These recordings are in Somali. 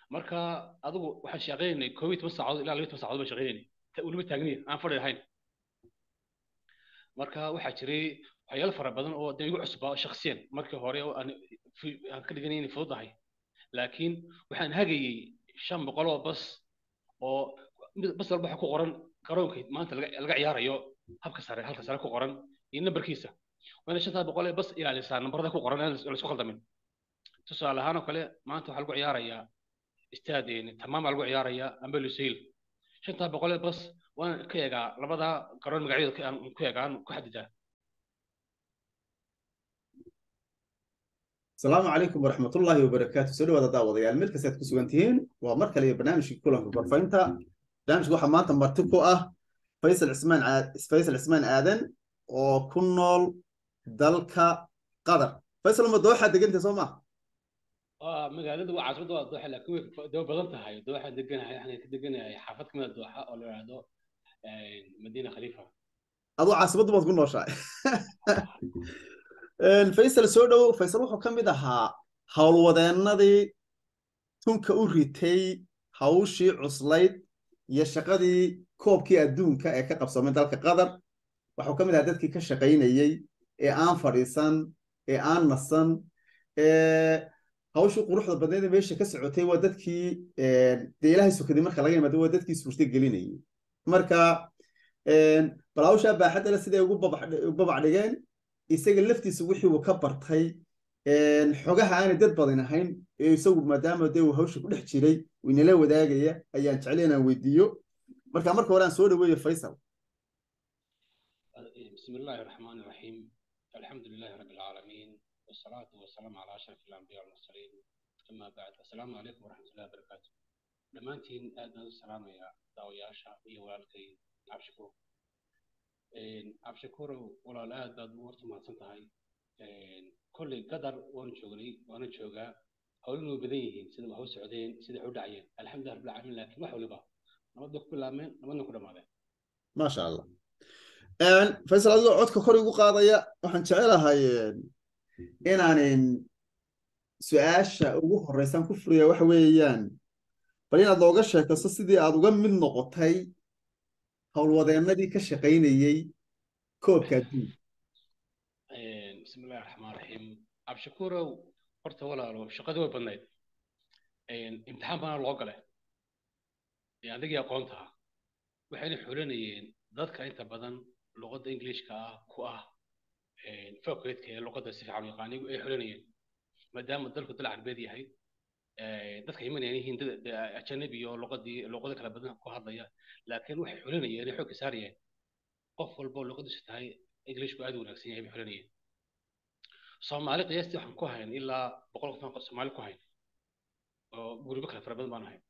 marka adigu waxaan shaqaynaynay koob iyo toban saacadood ilaa laba iyo toban saacadood baan shaqaynaynay weliba taagniya aan fadhi ahayn marka waxaa jiray waxyaalo fara badan oo dee igu cusbaa shaksiyan markii hore oo aan aan ka dhiganay inay fududahay laakiin waxaan hagayey shan boqol oo bas oo bas walba waxa ku qoran garoonka maanta laga ciyaarayo habka sare halka sare ku qoran iyo nambarkiisa waana shantaa boqol ee bas ilaalisaa nambarada ku qoran aan laisku khaldamin tusaale ahaan oo kale maanta waxaa lagu ciyaarayaa istaad tamaama lagu ciyaarayaa amba lusail shantaa boqol ee bas waan ka eegaa labada garoon magacyadooda aan ku eegaan ku xadidaa asalaamu calaykum waraxmat ullaahi wabarakaatu soo dhawaada daawadayaal meel kastaad ku sugan tihiin waa mar kale iyo barnaamijkii kulanka gorfaynta barnaamijka waxaa maanta marti ku ah faysal cismaan faysal cismaan aadan oo ku nool dalka qatar faysal ma dooxaa degantay soo ma magaalada waa caasimada waa dooxa laakiin way daba badan tahay dooxaan deganahay waxaan ka deganahay xaafad kamida dooxa oo la yidhaahdo madiina khaliifa aduu caasimaddu baad ku nooshahay faysal soo dhow faysal wuxuu ka mid ahaa howlwadeennadii tunka u ritay hawshii cuslayd iyo shaqadii koobkii adduunka ee ka qabsamay dalka qatar waxuu ka mid ahaa dadkii ka shaqaynayey ee aan fadhiisan ee aan nasan hawshii quruxda badneed meesha ka socotay waa dadkii dee ilaahay sokaday marka laga yimaado waa dadkii suurta gelinayay marka bal hawshaa baaxadda le siday ugu babac dhigeen isaga laftiisa wixii uu ka bartay xogaha aanay dad badan ahayn ee isagu maadaama dee uu hawsha ku dhex jiray uu inala wadaagaya ayaan jeclay inaan weydiiyo marka marka hore aan soo dhaweeyo faysal بسم الله الرحمن الرحيم الحمد لله رب العالمين والصلاة والسلام على أشرف الأنبياء والمرسلين أما بعد السلام عليكم ورحمة الله وبركاته دمانتين أدنى السلام يا داوياشا يا والدي عبشكور عبشكور ولا لا داد ورت ما سنتهاي كل قدر وأنا شغلي وأنا شوقا هولو بديهين سيدا ما هو سعودين سيدا حود عيان الحمد لله رب العالمين لكن ما حولي بقى نبدأ كل عامين نبدأ كل ماذا ما شاء الله faysal adigoo codka kor igu qaadaya waxaan jecelahay inaanin su-aasha ugu horreysaan ku furiya waxa weeyaan bal inaad looga sheekayso sidii aad uga mid noqotay howlwadeennadii ka shaqaynayey koobka adduunka bismillahi raxmaan raxiim cabdishakuurow horta walaalo shaqadii way badnayd imtixaan baana loo galay adigii aqoontaha waxayna xulanayeen dadka inta badan luqadda ingiliishka ah ku ah fakulteedka ee luqadda si fiican u yaqaanigu ay xulanayeen maadaama dalku dal carbeed yahay dadka imanayaan yihiin dad ajanabi iyo luqadii luqado kala badan ku hadlaya laakiin waxay xulanayeen ay xoogga saarayeen qof walba oo luqadiisu tahay ingiliishku aad u wanaagsan yahay bay xulanayeen soomaali qiyaastii waxaan ku hayn ilaa boqol qof aan soomaali ku hayn oo guribo kala fara badan baan ahay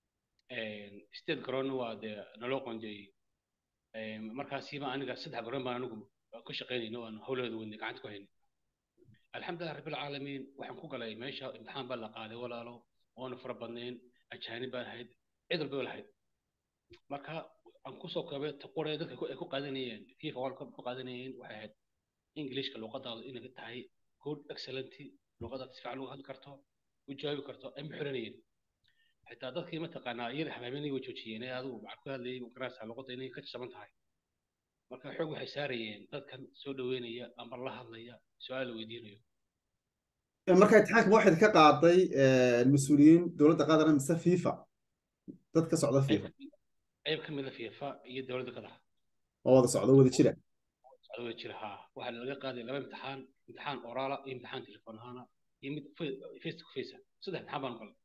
state garoonna waa dee naloo qoonjeeyey markaasiiba aniga saddex garoon baan anigu ku shaqaynayno aan howleeda wadnay gacanta ku haynay alxamdulilah rabbilcaalamiin waxaan ku galay meesha imtixaan baa la qaaday walaalo oona fara badnayn ajaanib baan ahayd cid walba lahayd marka aan kusoo koobay qore dadka ay ku qaadanayeen fifa world cup ku qaadanayeen waxay ahayd ingiliishka luqadaada inay tahay good excellent luqadaad si fiican uga hadli karto u jawaabi karto ay muxuranayeen xitaa dadkii mataqaanaa iyada habaabenay way joojiyeen ee adigu waxaad ku hadlayay garanaysaa luqadda inay ka jaban tahay marka xoog waxay saarayeen dadkan soo dhaweynaya ama la hadlaya su-aal la weydiinayo marka imtixaanka waxayd ka qaaday mas-uuliyiin dowladda qatar mise fifa dad ka socda fifa qayb ka mid a fifa iyo dowladda qatar oo wada socda wada jira socda wada jira haa waxaa laga qaaday laba imtixaan imtixaan oraala iyo imtixaan telefoon ahaana iyo mid face to face saddex imtixaan baan galay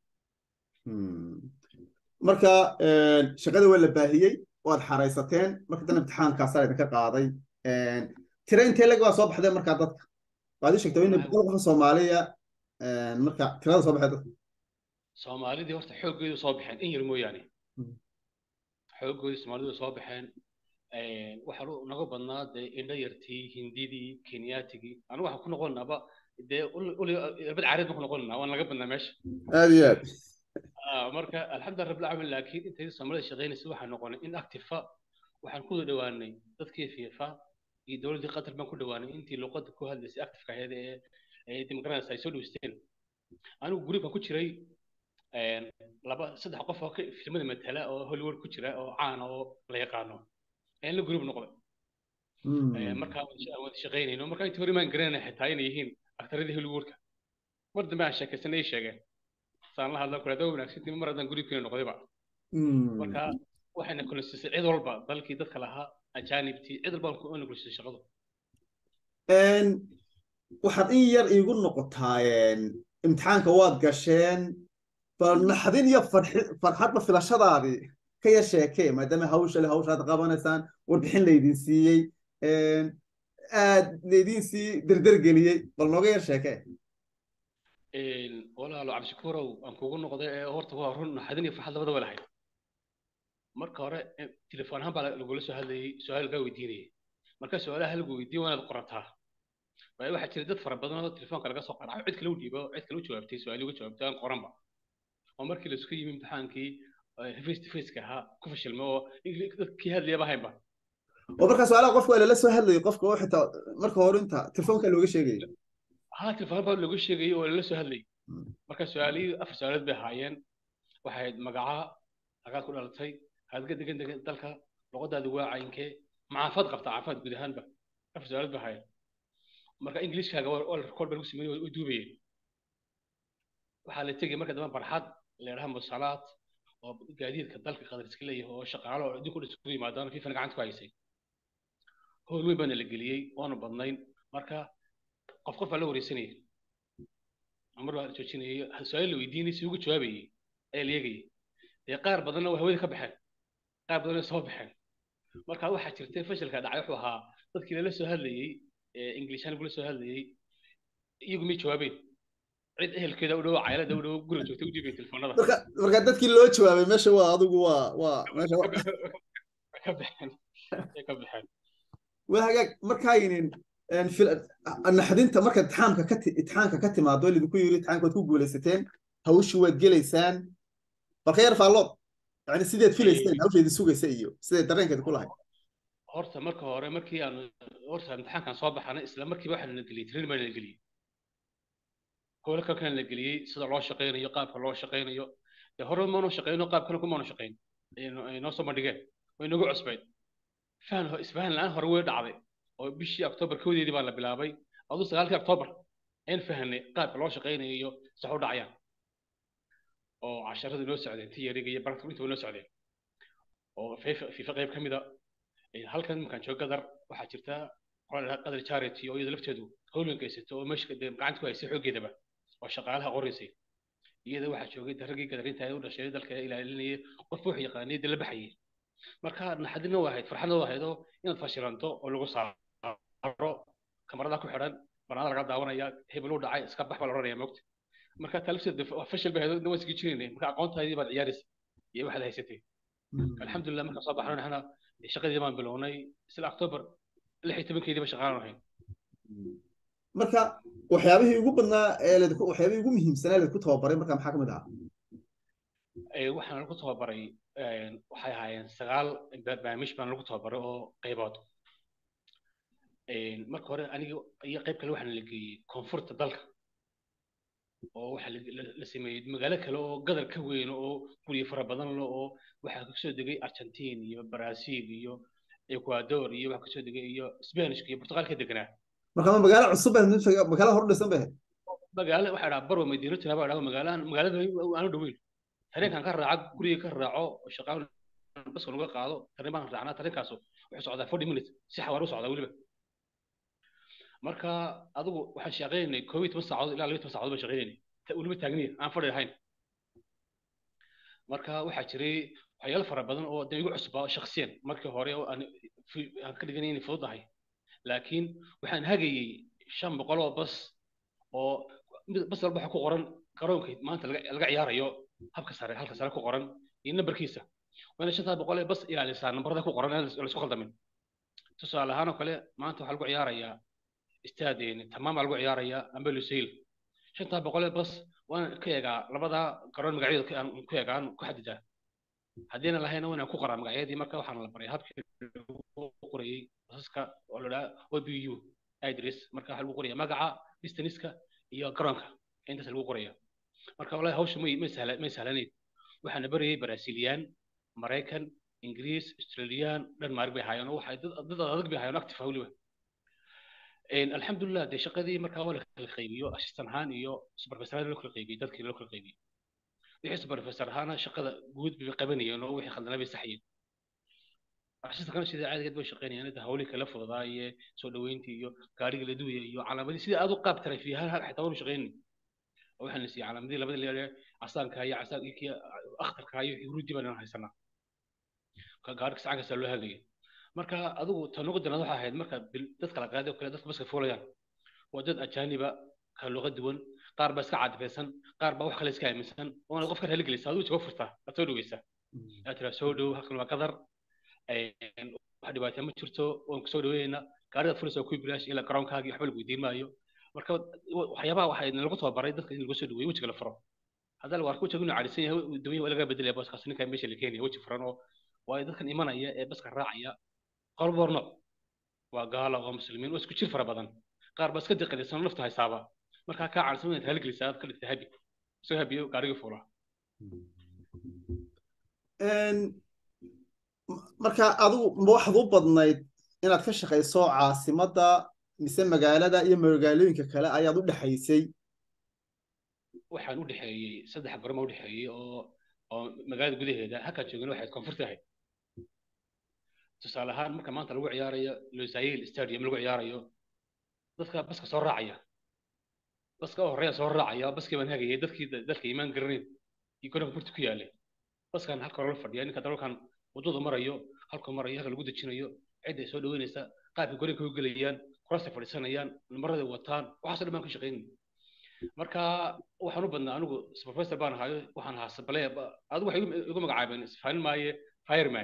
marka shaqada waa la baahiyey waad xaraysateen marka dan imtixaankaasaa idinka qaaday tira intee lag baa soo baxdeen markaa dadka waad ii sheegtay in boqol qof soomaaliya marka tirada soo baxay dadka soomaalidii horta xooggeedu soo baxeen in yar mooyaane xooggoodii soomaalidu soo baxeen waxaa naga badnaa dee indho yartii hindidii kenyaatigii anigu waxaan ku noqonaaba dee irbad caareed baan ku noqonanaa waan laga badnaa meesha aad iyo aad marka alxamdulilah rabbil caalamiin laakiin intayda soomaalida shaqaynaysa waxaan noqonay in actifa waxaan ku dhowaanay dadkii fifa iyo dowladdii qatar baan ku dhowaanay intii luqadda ku hadlaysay actifka ahayd ee ee dimuqraadiyas ay soo dhaweysteen anigu guri baan ku jiray laba saddex qof oo filmada matala oo hollywood ku jira oo caan oo la yaqaano ayaan la group noqday markaa wada shaqaynayno markaa intii hore maan garanayna xitaa inay yihiin aktaradii hollywoodka mar dambe aan sheekaysanay ay sheegeen saan la hadla kule adoo wanaagsantii mar haddaan groupkiina noqdayba marka waxayna kulansiisay cid walba dalkii dadka lahaa ajaanibtii cid walba na kulansiisay shaqadu waxaad in yar iigu noqotaa imtixaanka waad gasheen bal naxdin iyo farxadba filashadaadii ka yar sheekee maadaama hawsha le hawshaad qabanaysaan warbixin laydin siiyey aad laydin sii derdergeliyey bal nooga yar sheekee walaalo cabdishakuurow aan kugu noqday ee horta waa run naxdin iyo farxad labadaba lahayd marka hore telefoon ahaan baa lagula soo hadlayay su-aal lagaa weydiinayay marka su-aalaha lagu weydiiyo waanaad qorataa waayo waxaa jira dad fara badan oo telefoonka laga soo qaraaco cid kale u dhiibo cid kale u jawaabtay su-aali uga jawaabtay aan qoranba oo markii laisku yimi imtixaankii face to faceka ahaa ku fashilmay oo dadkii hadlayaba haynba oo markaa su-aalaha qofka waa lala soo hadlayay qofka oo xitaa marka hore inta telefoonka looga sheegaya ha telefoon baa looga sheegayay oo lala soo hadlayay marka su-aalihii afar su-aalood bay ahaayeen waxay ahayd magaca hagaad ku dhalatay haadga degan degan dalka luqadaadu waa cayinkee macaafaad qabtaa caafimaad guud ahaanba afar su-aalood bay ahaayeen marka ingiliishkaaga waa record baa lagu sameeyey way duubayeen waxaa la tegay marka dambe barxad la yidhaha musalaad oo gaadiidka dalka qadar iska leeyahay oo shaqaalo oo idinku isugu yimaadaan fiifan gacanta ku haysay howl weyn baana la geliyey waanu badnayn marka qof qof baa la wareysanayay mar baa la joojinayay su-aal la weydiinay si ugu jawaabayay ayaa la eegayay dee qaar badanna waa hawada ka baxeen qaar badanna soo baxeen marka waxaa jirtay fashilka dhacay wuxuu ahaa dadkii lala soo hadlayey inglishaan lagula soo hadlayey iyagu may jawaabeen cid ehelkeeda u dhow caylada u dhow guriga joogtay u dhiibay telefoonada marka dadkii loo jawaabay meesha waa adigu waa waa meesha ka baxeen ka baxeen waa hagaag markaaynin naxdinta marka itixaamka ka itixaamka ka timaado lidinku yiri itixaamka waad ku guulaysateen hawshii waad gelaysaan balka yar faallood yani sideed filayseen hawsheedii sugaysa iyo sideed dareenkeed ku lahayd horta marka hore markii aan horta imtixaankan soo baxanay isla markiiba waxaa la geliyey train baa la geliyey howlo kalkan la geliyey sida loo shaqaynayo qaabka loo shaqaynayo dee hore maanu shaqayno qaab kale kumaanu shaqayn noo soo bandhigeen way nagu cusbayd fahan isfahan la-aan hore way dhacday oo bishii octoobar kowdeedii baa la bilaabay aduu sagaalkii octoobar ayn fahanay qaabka loo shaqaynayo iyo sax u dhacayaan oo casharadii noo socdeen tiyariga iyo baragta intaba noo socdeen oo fifa qayb ka mida halkan markaan joogo gadar waxaa jirta qadar charity oo iyada lafteedu howlin geysato oo meesha gacanta ku haysay xooggeedaba oo shaqaalaha qoraysay iyada waxaa joogay raggii gadarinta u dhashay dalka ilaalinayay qof wax yaqaanay dala baxayay marka naxadina waa ahayd farxadna waa ahayd oo inaad fashilanto oo lagu saaro kamarada ku xidhan banaada laga daawanaya hebel u dhacay iska bax baa la oranaya moogta marka talafteed fashil bay ahayd waa isga jiraynay marka aqoontaadii baad ciyaaraysa iyo waxaad haysatay alxamdulilah markaan soo baxnay naxna shaqadii baan bilownay isla octoobar lix iyo tobankeediiba shaqaalan ahayn marka waxyaabihii ugu badnaa ee waxyaabihii ugu muhiimsanaa laydku tababaray marka maxaa ka mid ahaa waxaan lagu tababaray waxay ahaayeen sagaal barnaamij baan lagu tababaray oo qaybood marka hore aniga iyo qayb kale waxaan la geeyey koonfurta dalka oo waxaa la sameeyey magaalo kale oo gadar ka weyn oo guryo fara badan le oo waxaa kasoo degay argentine iyo brazil iyo ecuador iyo waxaa kasoo degay iyo spanishka iyo portugalka deganaa marka ma magaalo cusub magaalo hor dhisan bay magaalo waxaa dhaha barwa madiinatuna baa dhaha magaalahan magaalada aanu dhoweyn tareenkan ka raaca guriga ka raaco oo shaqaan baska laga qaado tareen baan raacnaa tareenkaas wuxuu socdaa forty minutes si xawaar u socdaa weliba marka adigu waxaan shaqaynaynay koob iyo toban saacadood ilaa laba toban saacadood baan shaqaynaynay weliba taagniya aan fadhi ahayn marka waxaa jiray waxyaalo fara badan oo dee igu cusbaa shaksiyan markii hore oo aan aan ka dhiganay inay fududahay laakiin waxaan hagayey shan boqol oo bas oo bas walba waxa ku qoran garoonka maanta laga ciyaarayo habka sare halka sare ku qoran iyo nambarkiisa waana shantaa boqol ee bas ilaalisaa nambarada ku qoran laisku khaldamin tusaale ahaan oo kale maanta waxaa lagu ciyaarayaa istaad tamaam baa lagu ciyaarayaa amba lusail shantaa boqol ee bas waan ka eegaa labada garoon magacyada aan ku eegaa aan ku xadidaa haddiina lahayna waa inaan ku qoraa magacyadii marka waxaan la baray habkii lagu qorayey basaska oo la dhaha obu idris marka waxaa lagu qoraya magaca distaniska iyo garoonka intaas lagu qoraya marka wallahi hawsha may may sahla may sahlanayn waxaana barayay baraasiiliyaan maraykan ingiriis australiyaan dhanmaark bay haayeen oo waxay dad dad adag bay haayeen active weliba alxamdulilah dee shaqadii markaa waa la kala qaybiyo assistant ahaan iyo supervisor ahaan loo kala qaybiyey dadkii loo kala qaybiyey wixii supervisor ahaana shaqada guud bay qabanayeen oo wixii khaldana bay saxayeen assistant sida caadigeed bay shaqaynayaan inta hawlihii kala fududaaye soo dhaweyntii iyo gaariga la duwaya iyo calaamadii sidii aad u qaab taray fiihaan xitaa waanu shaqaynay waxaan la siiyey calaamadii labada leeyahay casaanka iyo casaan iyo kii akhtarka iyo huruudi baan haysanaa gaariga sacan kasta loo hagayay marka adigu tan ugu daran waxaa ahayd marka dadka la qaaday oo kale dadka baska fuulayaan waa dad ajaaniba kala luqa duwan qaar baa iska cadfaysan qaar baa wax kale iska aaminsan oona qofka raali gelisa adigu jawaab furtaa aad soo dhaweysaa aad tiraa soo dhow halkan waa qadar wax dhibaataya ma jirto waan kusoo dhaweynayna gaaridaad fulaysaa kuwi bilaash ilaa garoonkaagii waxba lagu weydiin maayo marka waxyaabaha waxaa lagu tababaray dadka in lagu soo dhaweeyo wejiga la furo haddaa lagu arko wejiga inuu cadisan yahay dawanya waa laga bedelaya booskaas ninkaa meesha la keenaya weji furan oo waayo dadkan imanaya ee baska raacaya qolba hor nooc waa gaalo waa muslimiin waa isku jir fara badan qaar baa iska diqadaysan nafta haysaaba markaa kaa caansan inaad haligelisaa aad ka dhigta habi isoo habiyo gaarigii fuulaa marka adigu ma waxaad u badnayd inaad ka shaqayso caasimadda mise magaalada iyo magaalooyinka kale ayaad u dhexaysay waxaan u dhexeeyey saddex garoma u dhexeeyey oo oo magaalada gudaheeda halkaan joogin waxay koonfurta ahayd tusaale ahaan marka maanta lagu ciyaarayo losail stadium lagu ciyaarayo dadka baska soo raacaya baska oo horeeya soo raacaya baskii baan hagayay dadkii dalka imaan garanayn iyo garoonka burti ku yaalay baskan halka hore la fadhiya ninka dalalkan waddada marayo halka marayo halka lagu dejinayo cidda ay soo dhaweynaysa qaabka garoonka u gelayaan kuraasta fadhiisanayaan namarada wataan waxaasoo dhan baan ka shaqaynay marka waxaan u badnaa anigu supervisor baan ahayo waxaan ahaa sabale adigu waxay igu magacaabeen isfaanin maaye fireman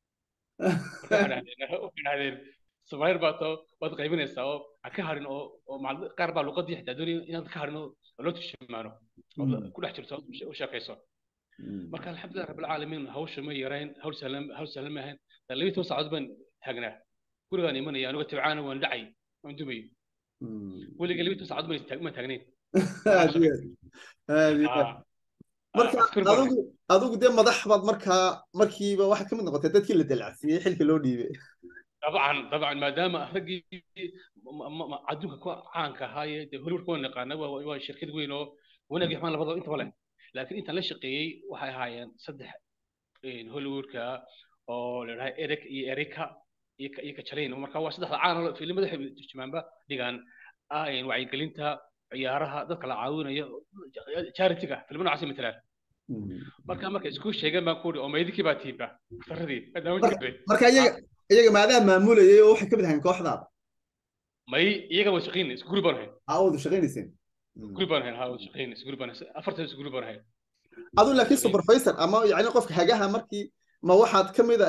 dhahdeen sumayr baa too waad qaybinaysaa oo ha ka harin oo oo qaar baa luqadii xitaa doonaya inaad ka harin oo loo turjumaano ku dhex jirto u sheekayso marka alxamdulilah rabbilcaalamiin hawsha ma yarayn hawl sahlan hawl sahlan ma ahayn labiyi toban saacadood baan taagnaa gurigaan imanaya anigoo tabcaana waan dhacay waan dumay weliga labiyi toban saacadood maan taagnayn marka adigu adigu dee madax baad markaa markiiba waxaa ka mid noqotay dadkii la dalacsiiyey xilka loo dhiibay dabcan dabcan maadaama raggii adduunka ku caanka ahaaye dee hollywood kuwa naqaana waa shirkad weyn oo wanaagii xumaan labadaba intaba leh laakiin intaan la shaqeeyey waxay ahaayeen saddex hollywoodka oo la dhahay eric iyo erika iyo kajalayn marka waa saddexda caan filimada waxay turjumaanba dhigaan wacyigelinta ciyaaraha dadka la caawinayo charity-ga filmo noocaasi matalaan marka marka isku sheegeen baan ku uri oo meydikii baa tiiba taradii marka iyaga iyaga maadaa maamulayay oo waxay ka mid ahayn kooxdaada may iyaga waa shaqaynay isku guri baan ahayn aa wada shaqaynayseen guri baan ahayn haa wada shaqaynay isku guri baan ahayn afartan isku guri baan ahayn adu laakiin supervisor ama yacni qofka hagaha markii ma waxaad ka mid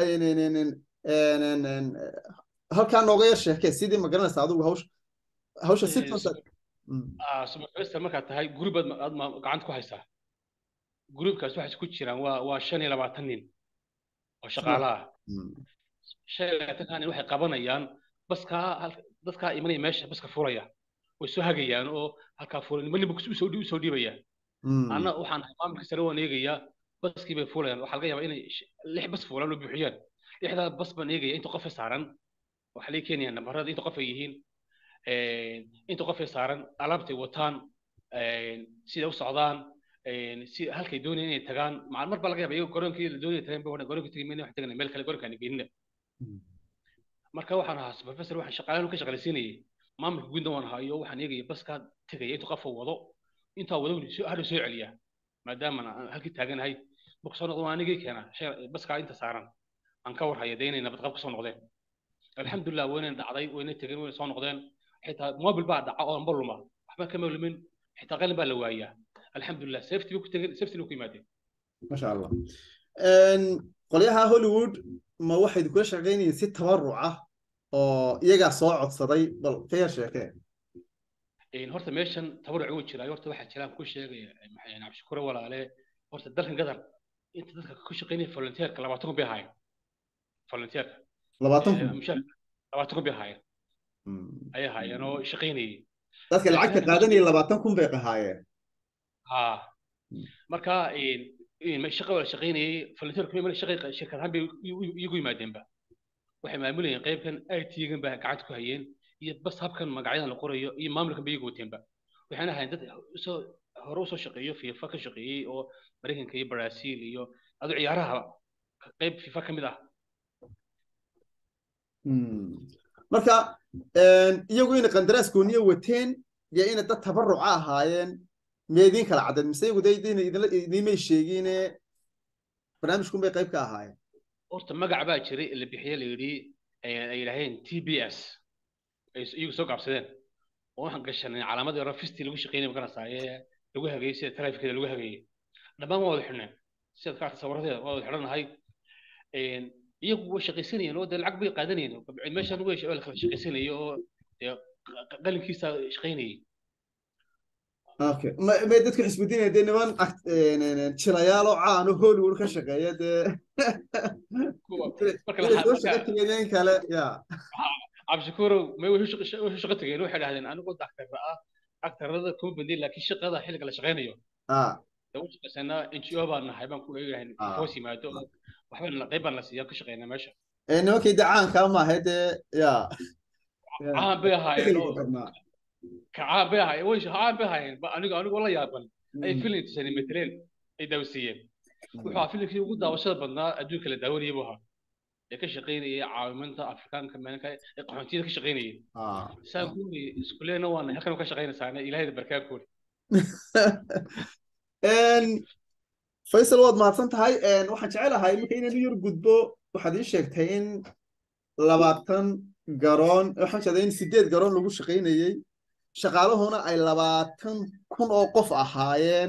halkaa nooga yar sheekee sidii ma garanaysa adigu hawsha hawsha si toosa supervisor markaad tahay guribaad aad gacanta ku haysaa gruubkaas waxay ku jiraan waa waa shan iyo labaatan nin oo shaqaalaha shan iyo labaatanka nin waxay qabanayaan baskaa dadkaa imanaya meesha baska furaya way soo hagayaan oo halkaa furay niman ninba usoo usoo dhiibaya anna waxaan maamulka sare waan eegayaa baskii bay fuulayaan waxaa laga yaabaa inay lix bas fuulaan oo buuxiyaan lixdaa bas baan eegaya inta qof saaran waxaa laga keenayaa nabarada inta qof ay yihiin inta qof ay saaran alaabtay wataan sida u socdaan si halkay doonayaan inay tagaan mar baa laga yaaba iyago garoonkii la doonaya tagaan ba garoonka tagi mayna wax tagana meel kale garoonkaan geynina marka waxaan ahaa supervisor waxaan shaqaalaan ka shaqalaysiinayay maamulka guudna waan ahaa iyo waxaan eegaya baskaa tegaya intuu qofa wado intaa wado hadhow soo celiya maadaama aan halkii taaganahay marka soo noqdo waa anigii keenaa baskaa inta saaran aan ka warhaya dee inay nabadqab ka soo noqdeen alxamdulilah wayna dhacday wayna tegeen wayna soo noqdeen xitaa mobil baa dhaca oo anba luma waxba kama lumin xitaa qalin baa la waayaa alxamdulilah safety bay ku tegeen safety ku yimaadeen masha allah qolyaha hollywood ma waxay kula shaqaynayeen si tabaruc ah oo iyagaa soo codsaday bal ka yar sheekee horta meeshan tabaruc wuu jiraa horta waxaa jiraan ku sheegaya maxay cabdishukure walaale horta dalkan gadar inta dadka ku shaqaynaya volunteerka labaatan kun bay ahaayeen volunteerka labaatan kun labaatan kun bay ahaayeen ayay ahaayeen oo shaqaynayay dadka lacagta qaadanaya labaatan kun bay ahaayeen ha marka shaqa wala shaqaynayay volunteer kuma shaqa shirkad ahaan bay iyagu yimaadeenba waxay maamulayeen qaybkan IT-gan baa gacanta ku hayeen iyo bas habkan magacyadan la qorayo iyo maamulkan bay iyagu wateenba waxayna ahayn dad soo hore usoo shaqeeyo fifa ka shaqeeyey oo maraykanka iyo brazil iyo adu ciyaaraha qayb fifa ka mid ah marka iyagu ina qandaraas gooniya wateen iyo ina dad tabaruca ahaayeen miya idiin kala caddeed mise iyagu dee idiinmay sheegiine barnaamijkun bay qayb ka ahaayeen horta magac baa jiray la bixiye la yidhi ay yidhaaheen t b s ay iyagu soo gaabsadeen oo waxaan gashanay calaamadii hore fisti lagu shaqeynay maganasaaye lagu hagayey sida taraafikada lagu hagayey dhammaan waa wada xidhneen sidaad ka arta sawiradeeda waa wada xidhanahay iyagu way shaqaysanayeen oo dee lacag bay qaadanayeen meeshan way la kala shaqaysanayay oo dee qalinkiisa shaqaynayay okay may dadku xisbidinaya dee niman jilayaal oo caan oo hollywood ka shaqeeya dee soo shaqa tegeen kale ya cabdishakuurow may wuxuu shaqo tegeen waxay dhahdeen anigoo daktarra ah daktarrada kuma bandin laakiin shaqada xilliga la shaqaynayo u shaqaysanaa n g o baan nahay baan ku eegahay hoos yimaado waxbaan qayb baan la siiyaa ka shaqeynaa meesha nimankii de caanka maahay dee ya caan bay ahaayeen caan bay ahaayeen way caan bay ahaayeen anigo anigoo la yaaban ay filim tusani mateleen ay daawasiiyeen wuxuu ahaa filimkii ugu daawashada badnaa adduunka la daawanayay buu ahaa ee ka shaqaynayay caawimaanta afrikaanka meelka ee qaxoontiyada ka shaqaynayay saan kuuri iskuleena waana halkan ka shaqaynaysaana ilaahayda barkaankood faysal waad mahadsan tahay waxaan jecelahay marka inaan u yar gudbo waxaad ii sheegtay in labaatan garoon waxaan jeedaa in sideed garoon lagu shaqaynayey shaqaalahuna ay labaatan kun oo qof ahaayeen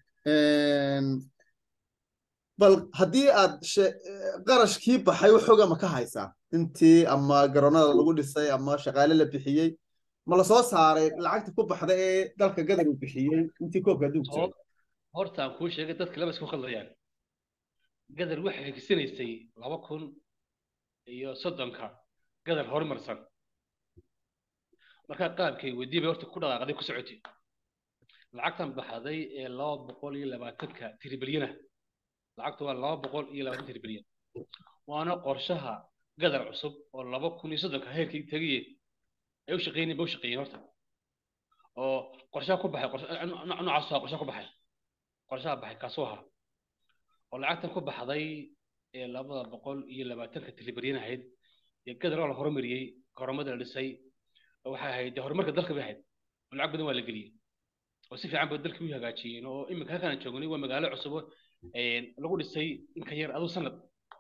bal haddii aad qarashkii baxay waxooga ma ka haysaa intii ama garoonada lagu dhisay ama shaqaale la bixiyey ma lasoo saaray lacagta ku baxda ee dalka gadar uu bixiyey intii koobka adduunka jooga horta aan kuu sheegay dadka laba isku khaldayaan gadar waxay hegisanaysay laba kun iyo soddonka gadar horumarsan markaa qaabkay weydii bay horta ku dhaqaaqday ku socotay lacagtan baxday ee laba boqol iyo labaatanka tiribilyana lacagtu waa laba boqol iyo labaatan tiribilyan waana qorshaha gadar cusub oo laba kun iyo soddonka heerkii tegiye ay u shaqeynayeen ba u shaqeeyeen horta oo qorshaha ku baxay noocaas waa qorshaha ku baxay qorshaha baxay kaasuu ahaa oo lacagtan ku baxday ee labada boqol iyo labaatanka tiribilyan ahayd ee gadar oo la horumariyey garoomada la dhisay waxay ahayd dee horumarka dalka bay ahayd oo lacag badan waa la geliyey oo si fiican ba dalkii u hagaajiyeen oo iminka halkaan joognay waa magaalo cusub lagu dhisay in ka yar aduu sanad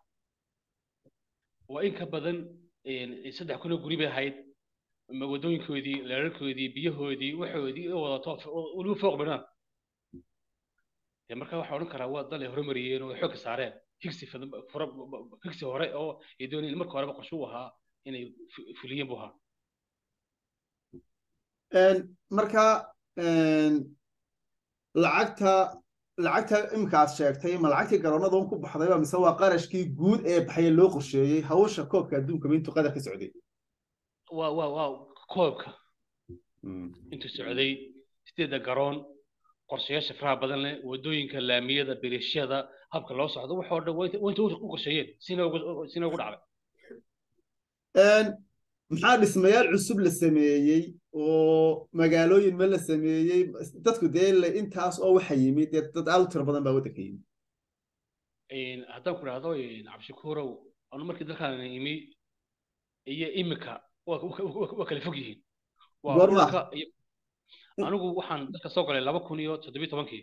waa in ka badan saddex kun oo guri bay ahayd wadooyinkoodii leerarkoodii biyahoodii waxoodii oo wadato weliba fooq badnaan marka waxaa odhan karaa waa dal ay horumariyeen oo xoogga saareen higsi higsi hore oo ay doonayeen marka horeba qorshe u ahaa inay fuliyeen buu ahaa marka lacagta lacagta imika aad sheegtay ma lacagtii garoonada un ku baxdayba mise waa qarashkii guud ee baxaya loo qorsheeyey hawsha koobka adduunkaba intuu qadar ka socday waa waa waa koobka intuu socday sideedda garoon qorshayaasha faraha badan leh wadooyinka laamiyada birishada habka loo socdo waxoo dhan waa inta u qorsheeyeen sina ugu dhacday maxaa dhismayaal cusub la sameeyey oo magaalooyin ma la sameeyey dadku dee intaas oo waxa yimid dee dad aad u tiro badan baa waddanka yimid haddaan ku dhahdo cabdishakuurow anu markii dalkaan imi iyo imika waa kala fog yihiin anigu waxaan dalka soo galay laba kun iyo toddobiyo tobankii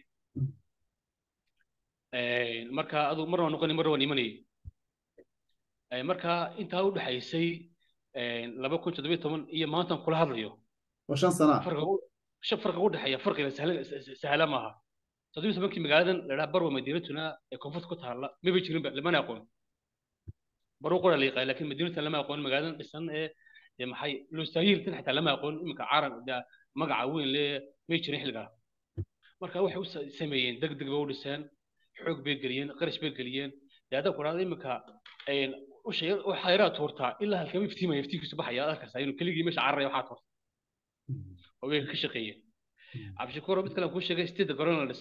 marka adu mar waan noqonay mar waan imanayay marka intaa u dhexaysay laba kun toddobiyo toban iyo maantan kula hadlayo waa shan sana farqiga u dhexeeya farqiga sahla maaha toddobiyo tobankii magaaladan ladhaa barwa madiinatuna ee koonfurta ku taalla maba jirinba lamana aqoon baruu qora la yaqaan laakiin madiinatan lama aqoon magaaladan dhisan ee maxay lustaayiltan xataa lama aqoon iminka caran magaca weyn le may jirin xilligaa marka waxay u sameeyeen deg deg bay u dhiseen xoog bay geliyeen qarash bay geliyeen dee haddaan ku dhahdo iminka waxaa yaraa tuurtaa ilaa halkama iftiimaya iftiinkiisu baxaya arkaysaa inuu keligii meesha cararaya waxaa tuurta oo way ka shaqeeyeen cabdishakuuro mid kale aan kuu sheegay sideedda garoon la dhisay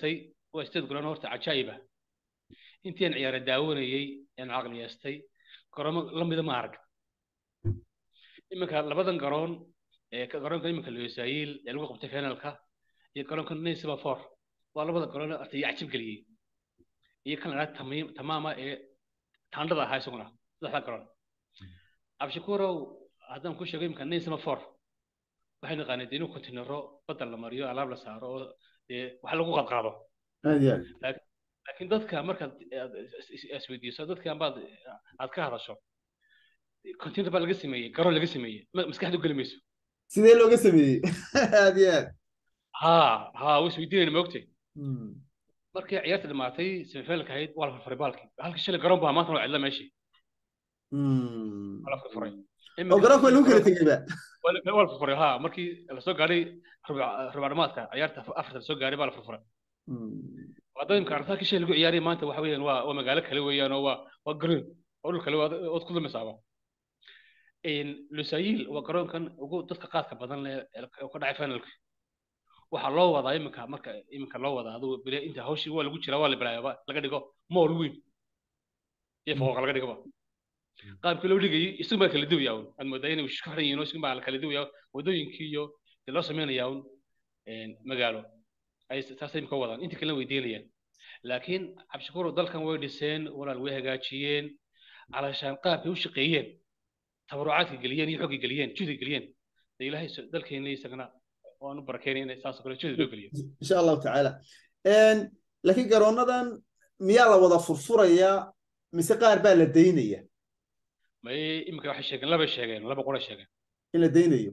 waa sideed garoon horta cajaa'iba intii aan ciyaara daawanayey aan caqliyeestay garoomo lamida ma arag iminka labadan garoon ee garoonka iminka losaayil ee lagu qabtay finalka iyo garoonka naysaba for waa labada garoon horta iyo cajib geliyey iyo kan la tamaama ee taandhada ahaa isaguna saddexda garoon abshakuurow haddaan ku sheego iminka naysaba for waxay naqaaneen inuu kontinero badda la mariyo alaab la saaro oo dee wax lagu qadqaado laakiin dadka markaad isweydiiso dadka ambaad aad ka hadasho continer baa laga sameeyey garoon laga sameeyey maskaxdu geli mayso sidee looga sameeyey aad iyo aad ha ha way isweydiinayna maogtay markii ciyaarta dhamaatay semifinalka ahayd waa la furfuray baalkii halka shalay garoon baa maanta waa cidla meeshii waa la furfuray oo garoonka waa lagu kala tegeyba waa la furfuray ha markii lasoo gaadhay rubac dhamaadka ciyaarta afarta lasoo gaadhay baa la furfuray wadooyinka artaakii shay lagu ciyaaraya maanta waxa weeyaan waa waa magaalo kale weeyaan oo waa waa green oo dhul kale ood ku lumisaaba lusaayil waa garoonkan ugu dadka qaadka badan leh oo ka dhacay finalka waxaa loo wadaa iminka marka iminka loo wadaa adigu bile inta hawshii waa lagu jiraa waa la bilaayaba laga dhigo mool weyn iyo fooqa laga dhigoba qaabkii loo dhigayay isagu baa kala duwaya un aad moodaa inay isku xiran yihiin isagu baa la kala duwaya wadooyinkii iyo dee loo sameynaya un magaalo ay taas imika wadaan inta kalena weydiinayaan laakiin cabdishakuur dalkan way dhiseen walaal way hagaajiyeen calashaan qaabkay u shaqeeyeen tabarucaadka geliyeen iyo xoogga geliyeen juhdi geliyeen de ilaahay dalkeena isagana waanu barakeynay in saasoo kale juhdi loo geliyo insha allahu tacaala laakiin garoonadan miyaa la wada furfurayaa mise qaar baa la daynaya may imika waxay sheegeen laba sheegeen laba qura sheegeen in la daynayo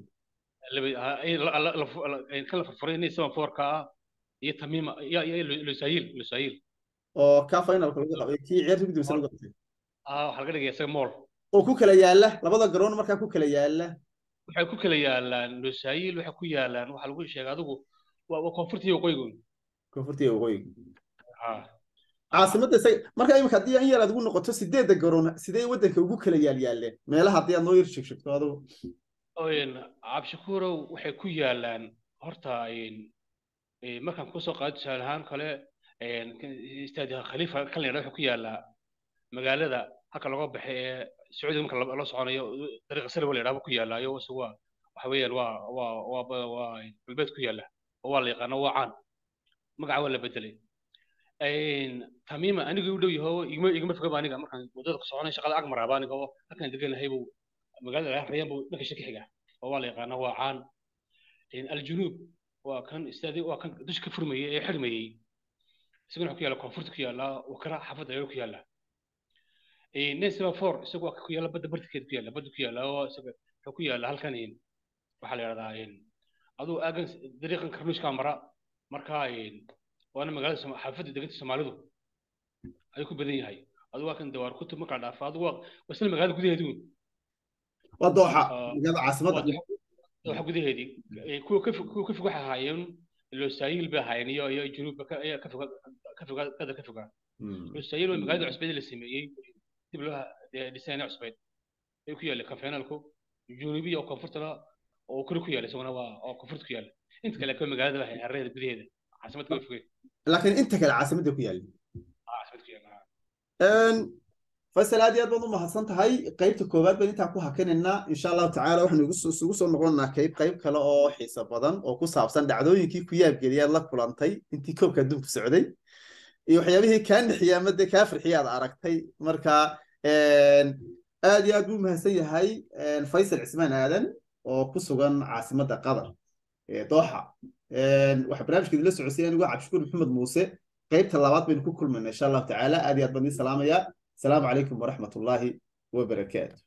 kan la furfuray inay seven fourka ah iyo tamiima iyo iyo lusaayil lusaayil oo ka finalka lagu qabay kii ciyaarta ugu dambeysa lagu qabtay ah waxaa laga dhigaya isaga mool oo ku kala yaala labada garoon markaa ku kala yaala waxay ku kala yaalaan lusaayil waxay ku yaalaan waxaa lagu sheegay adigu waa waa koonfurta iyo waqooyigun koonfurta iyo waqooyiga ha caasimadda isaga marka imika haddii in yar aad ugu noqoto sideedda garoon sidee waddanka ugu kala yaal yaaleen meelaha haddii aad noo yar sheegshegto adigu cabdishakuurow waxay ku yaalaan horta markaan kusoo qaado tusaale ahaan kale istaadi khaliifa kan la yidhahdo wuxuu ku yaalaa magaalada halka laga baxay ee sacuudiga marka loo soconayo dariiqa sare la yidhahdo ku yaalaayo ise waa waxa weeyaan waa waa waa waa galbeed ku yaala oo waa la yaqaano waa caan magaca waa la bedelay tamiima aniga u dhow yaho igma igma fogaba aniga markaan waddada ku soconay shaqada ag maraaba aniga oo halkaan deganahay buu magaalada rayaan buu dhanka shaki xiga oo waa la yaqaano waa caan aljunuub waa kan istaadi waa kan dusha ka furmayay ee xirmayay isaguna wuxuu ku yaalla koonfurta ku yaalla wakara xaafadda ayuu ku yaalla nesba four isagu waa ku yaalla badda bartikeeda ku yaalla badda ku yaalla oo isaga wuxuu ku yaalla halkan waxaa la yidhahdaa aduu aagan dariiqan karnuushkaa mara markaa waana magaalada xaafadda deganta soomaalidu ayuu ku badan yahay aduu waa kan dawaar kutub markaa dhaafa aduu waa isla magaalada gudaheedu waa dooxa magaalada caasimadda dooxa gudaheedii kuwa ka kuwa ka fog waxay ahaayeen losaayil bay ahaayeen iyo iyo junuubba ayaa ka foga ka foga qadar ka fogaa losaayil waa magaalada cusbeed la sameeyey dib loo dhisayna cusbeed ay ku yaallay konfeenalku junuubiya oo koonfurtana oo kori ku yaalla isaguna waa oo koonfurta ku yaalla inta kale kuwa magaalada waxay hareerada gudaheeda caasimadda way fogeen laakiin inta kale caasimadda ku yaalla caasimadda ku yaalla faysal aad iyo aad baad u mahadsan tahay qaybta koowaad baan intaan ku hakanaynaa insha allahu tacaala waxaanu isugu soo noqonnaa qayb qayb kale oo xiiso badan oo ku saabsan dhacdooyinkii ku yaabgeliyaad la kulantay intii koobka adduunku socday iyo waxyaabihii kaa nixiya ama dee kaa farxiya aad aragtay marka aad iyo aad buu mahadsan yahay faysal cismaan aadan oo ku sugan caasimadda qatar ee dooxa waxaa barnaamijka idinla socodsiy anigoo cabdishukuur maxamed muuse qaybta labaad baynu ku kulmayna insha allahu tacaala aad iyo aad baan idin salaamayaa السلام عليكم ورحمة الله وبركاته